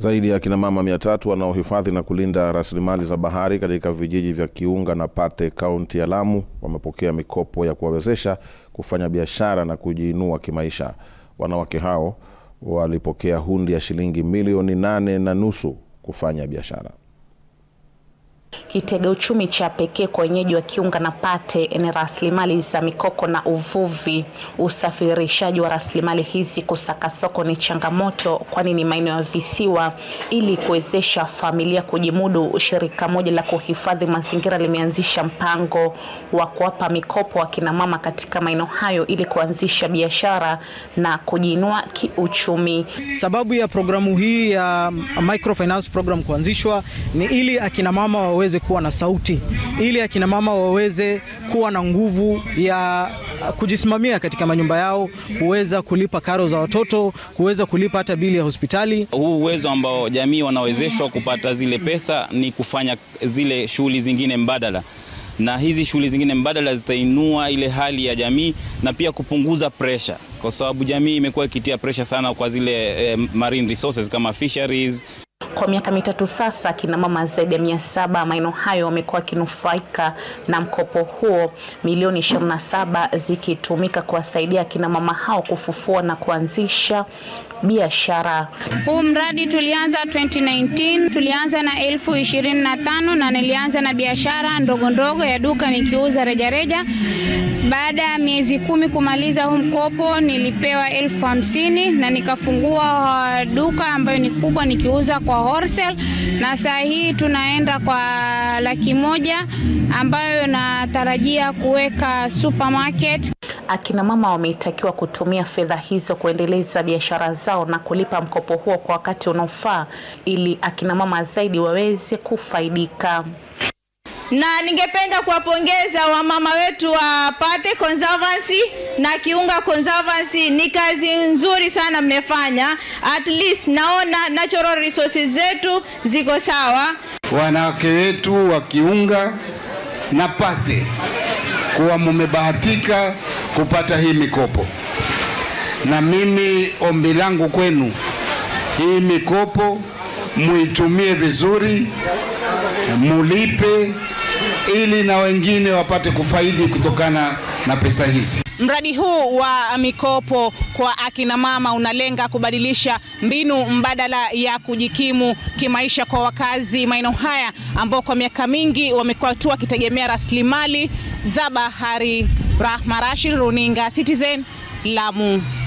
Zaidi ya akina mama mia tatu wanaohifadhi na kulinda rasilimali za bahari katika vijiji vya Kiunga na Pate kaunti ya Lamu wamepokea mikopo ya kuwawezesha kufanya biashara na kujiinua kimaisha. Wanawake hao walipokea hundi ya shilingi milioni nane na nusu kufanya biashara. Kitega uchumi cha pekee kwa wenyeji wa Kiunga na Pate ni rasilimali za mikoko na uvuvi. Usafirishaji wa rasilimali hizi kusaka soko ni changamoto, kwani ni maeneo ya visiwa. Ili kuwezesha familia kujimudu, shirika moja la kuhifadhi mazingira limeanzisha mpango wa kuwapa mikopo akina mama katika maeneo hayo ili kuanzisha biashara na kujiinua kiuchumi. Sababu ya programu hii ya microfinance program kuanzishwa ni ili akina mama waweze kuwa na sauti, ili akina mama waweze kuwa na nguvu ya kujisimamia katika manyumba yao, kuweza kulipa karo za watoto, kuweza kulipa hata bili ya hospitali. Huu uwezo ambao jamii wanawezeshwa kupata zile pesa ni kufanya zile shughuli zingine mbadala, na hizi shughuli zingine mbadala zitainua ile hali ya jamii na pia kupunguza pressure, kwa sababu jamii imekuwa ikitia pressure sana kwa zile eh, marine resources kama fisheries kwa miaka mitatu sasa, akina mama zaidi ya mia saba maeneo hayo wamekuwa wakinufaika na mkopo huo, milioni 27 zikitumika kuwasaidia akina mama hao kufufua na kuanzisha biashara. Huu mradi tulianza 2019, tulianza na elfu ishirini na tano na nilianza na biashara ndogo ndogo ya duka nikiuza rejareja. Baada ya miezi kumi kumaliza huu mkopo nilipewa elfu hamsini na nikafungua duka ambayo ni kubwa nikiuza kwa wholesale, na saa hii tunaenda kwa laki moja ambayo natarajia kuweka supermarket. Akina mama wametakiwa kutumia fedha hizo kuendeleza biashara zao na kulipa mkopo huo kwa wakati unaofaa ili akina mama zaidi waweze kufaidika na ningependa kuwapongeza wamama wetu wa Pate Conservancy na Kiunga Conservancy. Ni kazi nzuri sana mmefanya, at least naona natural resources zetu ziko sawa. Wanawake wetu wa Kiunga na Pate kuwa mumebahatika kupata hii mikopo, na mimi ombi langu kwenu, hii mikopo muitumie vizuri, mulipe ili na wengine wapate kufaidi kutokana na pesa hizi. Mradi huu wa mikopo kwa akina mama unalenga kubadilisha mbinu mbadala ya kujikimu kimaisha kwa wakazi maeneo haya ambao kwa miaka mingi wamekuwa tu wakitegemea rasilimali za bahari. Rahma Rashid, Runinga Citizen, Lamu.